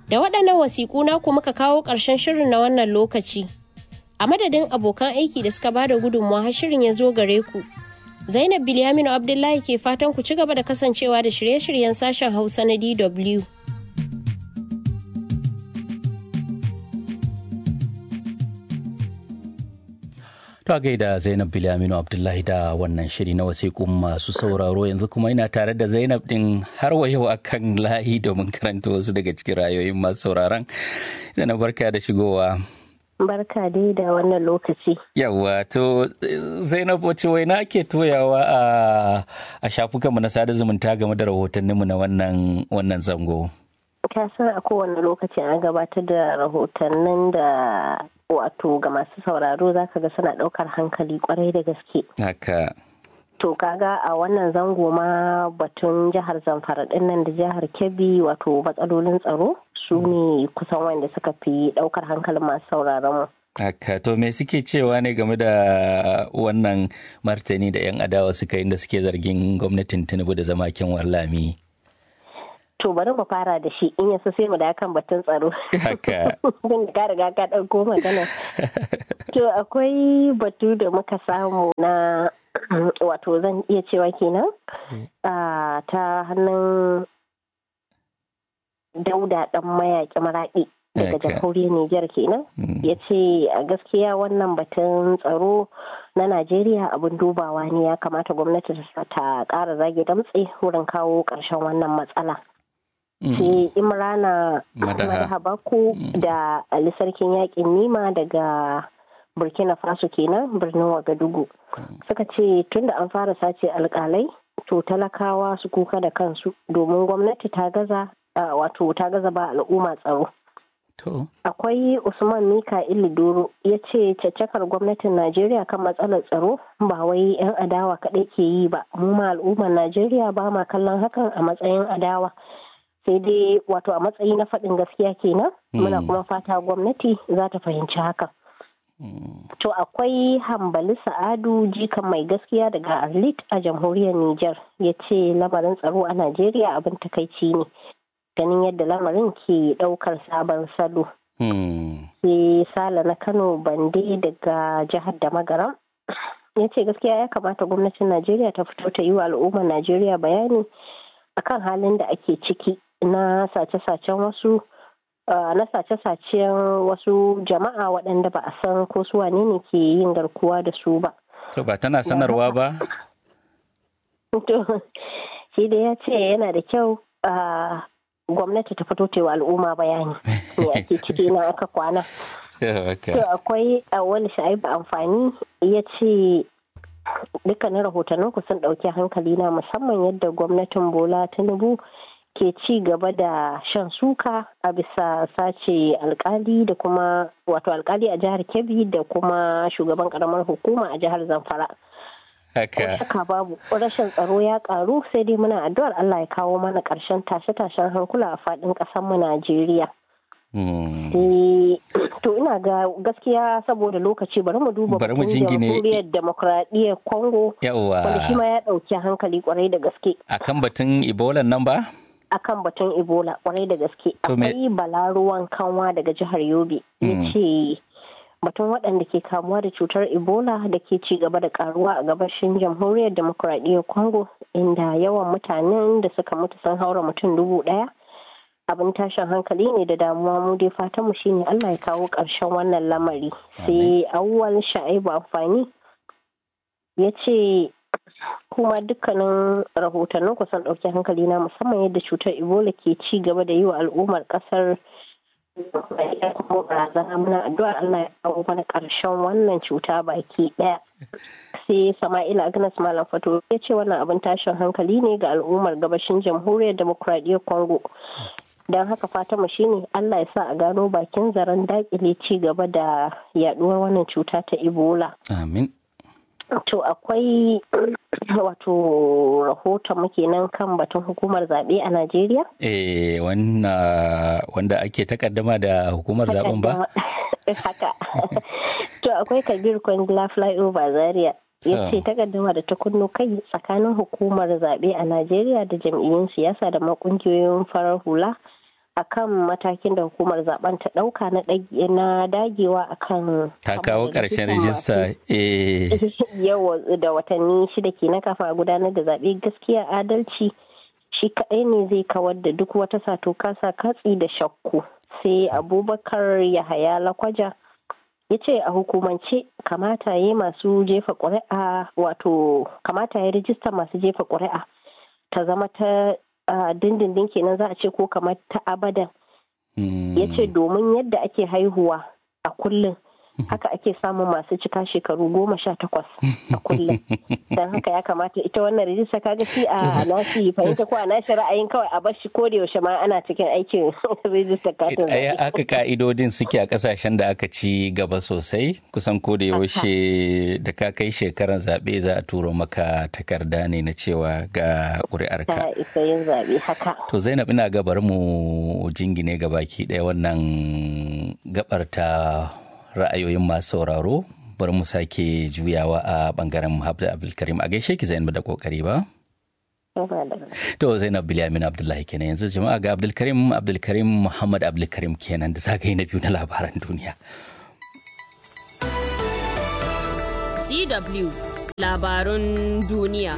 Da waɗannan wasiƙu naku muka kawo ƙarshen shirin na wannan lokaci. A madadin abokan aiki da suka bada gudunmawa har shirin ya zo gare ku. Zainab Bilyaminu Abdullahi ke fatan ku ci gaba da kasancewa da shirye-shiryen sashen Hausa na DW. To gaida Zainab Bilyaminu Abdullahi da wannan shiri na wasiƙun masu sauraro yanzu kuma ina tare da Zainab din har wa yau akan layi domin karanta wasu daga cikin rayoyin masu sauraron. Zainab barka da shigowa. Barka dai da wannan lokaci. Yawwa to Zainab wace waina ake toyawa a a shafukanmu na sada zumunta game da rahotanninmu na wannan wannan zango. Ka san a kowane lokaci an gabatar da rahotannin da wato ga masu sauraro za ka ga suna ɗaukar hankali kwarai da gaske. Haka. To kaga a wannan zango ma batun jihar Zamfara ɗin nan da jihar Kebbi wato matsalolin tsaro su ne kusan wanda suka fi ɗaukar hankalin masu sauraron mu. Haka to me suke cewa ne game da wannan martani da 'yan adawa suka yi da suke zargin gwamnatin Tinubu da zama kyan wallami. To bari mu fara da shi in yasu sai mu da kan batun tsaro. Haka. Don ka riga ka ɗauko magana. To akwai batu da muka samu na wato zan iya cewa kenan ta hannun dauda ɗan mayaƙi maraɗi daga jamhuriyar Nijar kenan. Ya ce a gaskiya wannan batun tsaro na Najeriya abin dubawa ne ya kamata gwamnati ta ƙara zage damtse wurin kawo ƙarshen wannan matsala. sai imrana Habaku da ali sarkin yakin nima daga burkina faso kenan birnin wagadugu suka ce tunda an fara sace alkalai to talakawa su kuka da kansu domin gwamnati ta gaza wato ta gaza ba al'umma tsaro akwai usman mika'il doro ya ce caccakar gwamnatin najeriya kan matsalar tsaro ba wai 'yan adawa kaɗai ke yi ba mu ma al'ummar najeriya ba ma kallon hakan a matsayin adawa sai dai wato a matsayi na faɗin gaskiya kenan muna kuma fata gwamnati za ta fahimci hakan to akwai hambali sa'adu jikan mai gaskiya daga arlit a jamhuriyar niger ya ce lamarin tsaro a najeriya abin takaici ne ganin yadda lamarin ke ɗaukar sabon salo sai sala na kano bande daga jihar da magaram ya ce gaskiya ya kamata gwamnatin najeriya ta fito ta yi wa al'ummar najeriya bayani akan halin da ake ciki na sace-sacen wasu na sace-sacen wasu jama'a waɗanda ba a san ko su wane ne ke yin garkuwa da su ba. To ba tana sanarwa ba? To, shi da ya ce yana da kyau gwamnati ta fito ta wa al'umma bayani me ake ciki na aka kwana. To akwai wani sha'ibu amfani ya ce dukkanin rahotannin ku sun ɗauki hankali na musamman yadda gwamnatin bola tinubu ke ci gaba da shan suka a bisa sace alkali da kuma wato alkali a jihar kebbi da kuma shugaban karamar hukuma a jihar zamfara haka babu rashin tsaro ya karu sai dai muna addu'ar allah ya kawo mana karshen tashe-tashen hankula a faɗin mu najeriya to ina ga gaskiya saboda lokaci bari mu duba bari mu jingine jamhuriyar demokradiyyar congo wanda shi ma ya ɗauki hankali kwarai da gaske akan batun ebola nan ba akan batun ebola kwarai da gaske akwai balaruwan kanwa daga jihar yobe ya ce batun waɗanda ke kamuwa da cutar ebola da ke ci gaba da karuwa a gabashin jamhuriyar demokuraɗiyyar congo inda yawan mutanen da suka mutu sun haura mutum dubu ɗaya abin tashin hankali ne da damuwa mu dai fatan mu shine allah ya kawo ƙarshen wannan lamari sai awwal sha'ibu amfani ya ce kuma dukkanin rahotannin kusan ɗauki hankali na musamman yadda cutar ebola ke ci gaba da yi wa al'ummar ƙasar kuma barazana muna addu'ar Allah ya kawo mana ƙarshen wannan cuta baki ɗaya sai sama'ila agnes malam fato ya ce wannan abin tashin hankali ne ga al'ummar gabashin jamhuriyar demokradiyyar congo don haka fatanmu shine Allah ya sa a gano bakin zaren dakile ci gaba da yaduwar wannan cuta ta ebola amin To akwai wato rahoton muke nan kan batun hukumar zaɓe a Najeriya? Eh wanda ake takaddama da hukumar zaben ba? Haka. to akwai Kabir Kwangila Flyover Zaria. ya ce takaddama da ta kunno kai tsakanin hukumar zaɓe a Najeriya da jam'iyyun siyasa da makungiyoyin farar hula akan matakin da hukumar zaben ta dauka na dagewa akan ta kawo karshen rijista yawa da watanni shida ke na kafa gudanar da zaɓe gaskiya adalci shi kaɗai ne zai kawar da duk wata sato kasa katsi da shakku sai abubakar yahaya lakwaja ya ce a hukumance kamata ya masu jefa ƙuri'a wato kamata ya rijista masu jefa ƙuri'a ta zama ta dindindin kenan za a ce ko kamar ta abadan ya ce domin yadda ake haihuwa a kullum haka ake samun masu cika shekaru goma sha takwas a kullum don haka ya kamata ita wannan rijista kaga shi a nashi fahimta ko a nashi ra'ayin kawai a bashi ko da yaushe ma ana cikin aikin rijista katin zaɓe. haka ka'idodin suke a kasashen da aka ci gaba sosai kusan ko da yaushe da ka kai shekaran zaɓe za a turo maka takarda ne na cewa ga ƙuri'arka. Ta isa yin zaɓe haka. To Zainab ina gabar mu jingine gabaki ɗaya wannan gabar ta ra'ayoyin masu sauraro bari mu sake juyawa a bangaren Habda Abdulkarim a gaishe ki Zainab da kokari ba. To Zainab Bilyamin Abdullahi kenan yanzu jama'a ga Abdulkarim Abdulkarim Muhammad Abdulkarim kenan da zagaye na biyu na labaran duniya. DW labarun duniya.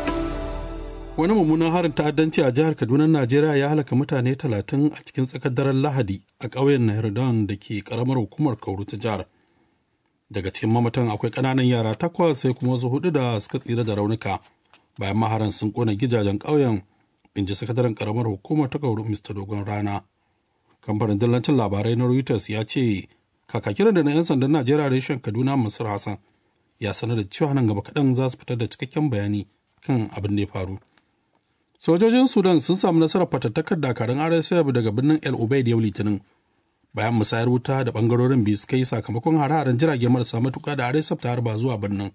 Wani mummunan harin ta'addanci a jihar Kaduna, Najeriya ya halaka mutane talatin a cikin tsakar daren Lahadi a ƙauyen Nairodon da ke ƙaramar hukumar Kauru ta jihar. Daga cikin mamatan akwai ƙananan yara takwas sai kuma wasu hudu da suka tsira da raunuka bayan maharan sun ƙona gidajen ƙauyen in ji sakataren ƙaramar hukumar ta Kauru Mr. Dogon Rana. Kamfanin dillancin labarai na Reuters ya ce kakakin da na 'yan sandan Najeriya reshen Kaduna Masar Hassan ya sanar da cewa nan gaba kaɗan za su fitar da cikakken bayani kan abin da ya faru. sojojin sudan sun samu nasarar fatattakar dakarun rsf daga birnin el ubaid yau litinin bayan musayar wuta da bangarorin biyu suka yi sakamakon hare-haren jirage marasa matuka da rsf ta harba zuwa birnin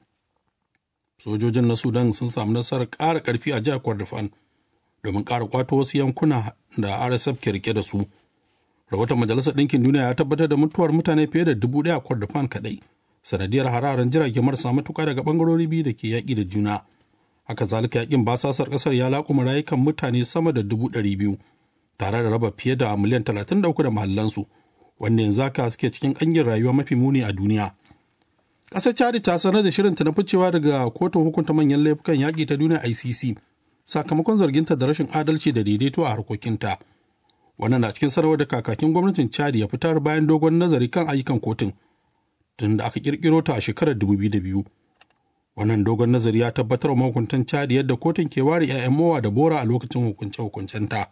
sojojin na sudan sun samu nasarar ƙara ƙarfi a jihar kordofan domin ƙara kwato wasu yankuna da rsf ke rike da su rahoton majalisar ɗinkin duniya ya tabbatar da mutuwar mutane fiye da dubu ɗaya a kordofan kaɗai sanadiyar hare-haren jirage marasa matuka daga bangarori biyu da ke yaƙi da juna haka zalika yakin basasar kasar ya laƙuma rayukan mutane sama da dubu ɗari biyu tare da raba fiye da miliyan talatin da uku da mahallansu wanda yanzu haka suke cikin ƙangin rayuwa mafi muni a duniya ƙasar chadi ta sanar da shirinta na ficewa daga kotun hukunta manyan laifukan yaƙi ta duniya icc sakamakon zarginta da rashin adalci da daidaito a harkokinta wannan na cikin sanarwar da kakakin gwamnatin chadi ya fitar bayan dogon nazari kan ayyukan kotun tun da aka kirkiro ta a shekarar 2002 wannan dogon nazari ya tabbatar wa mahukuntan chadi yadda kotun ke ware 'ya'yan mowa da bora a lokacin hukunce hukuncenta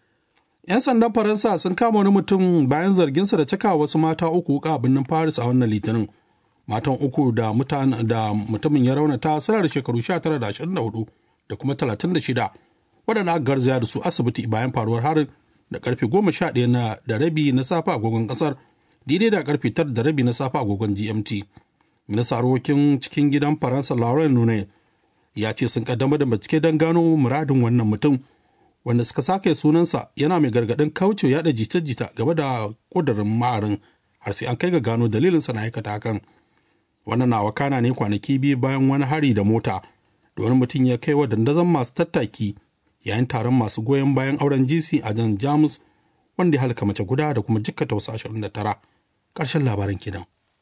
yan sandan faransa sun kama wani mutum bayan zarginsa da cika wasu mata uku wuka a birnin paris a wannan litinin matan uku da da mutumin ya raunata suna da shekaru 19 da 24 da kuma 36 waɗanda aka garzaya da su asibiti bayan faruwar harin da karfe 11 na da rabi na safe agogon kasar daidai da karfe 9 da rabi na safe agogon gmt ministan harkokin cikin gidan faransa lauren nune ya ce sun kaddamar da bincike don gano muradin wannan mutum wanda suka sake sunansa yana mai gargadin kauce yada jita-jita game da kudurin ma'arin har sai an kai ga gano dalilinsa na aikata hakan wannan na wakana ne kwanaki biyu bayan wani hari da mota da wani mutum ya kai wa dandazon masu tattaki yayin taron masu goyon bayan auren gc a jan jamus wanda ya halka mace guda da kuma jikkata wasu 29 ƙarshen labaran kenan.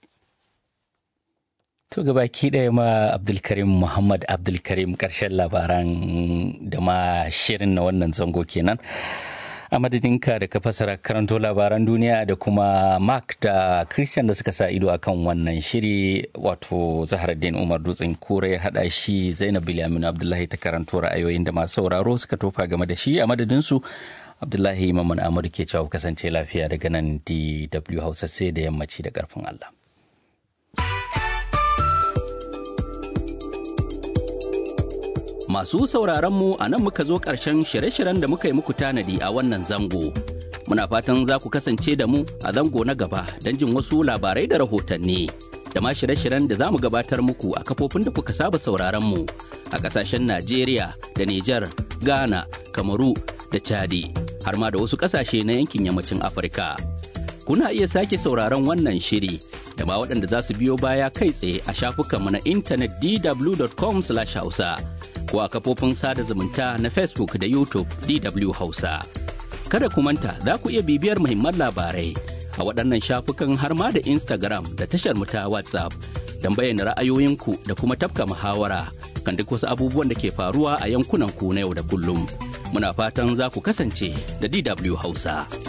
To gabaki ɗaya ma Abdulkarim Muhammad Abdulkarim ƙarshen labaran da ma shirin na wannan zango kenan. A madadinka da ka fasara karanto labaran duniya da kuma Mark da Christian da suka sa ido akan wannan shiri wato Zaharaddin Umar Dutsen Kure ya haɗa shi Zainab Bilyamin Abdullahi ta karanto ra'ayoyin da masu sauraro suka tofa game da shi a madadinsu Abdullahi Maman Amadu ke cewa kasance lafiya daga nan DW Hausa sai da yammaci da ƙarfin Allah. Masu sauraronmu a nan muka zo ƙarshen shirye-shiryen da muka yi muku tanadi a wannan zango. Muna fatan za ku kasance da mu a zango na gaba don jin wasu labarai da rahotanni. Da ma shirye-shiryen da za mu gabatar muku a kafofin da kuka saba sauraronmu a ƙasashen Najeriya da Nijar, Ghana, Kamaru da Chadi, har ma da wasu ƙasashe na yankin yammacin Afirka. Kuna iya sake sauraron wannan shiri da ma waɗanda za su biyo baya kai tsaye a shafukanmu na intanet dw.com/hausa. ko a kafofin sada zumunta na Facebook da YouTube DW Hausa. Kada ku manta za ku iya bibiyar muhimman labarai a waɗannan shafukan har ma da Instagram da tashar mu ta WhatsApp don bayyana ra'ayoyinku da kuma tafka muhawara kan duk wasu abubuwan da ke faruwa a yankunan ku na yau da kullum. Muna fatan za ku kasance da DW Hausa.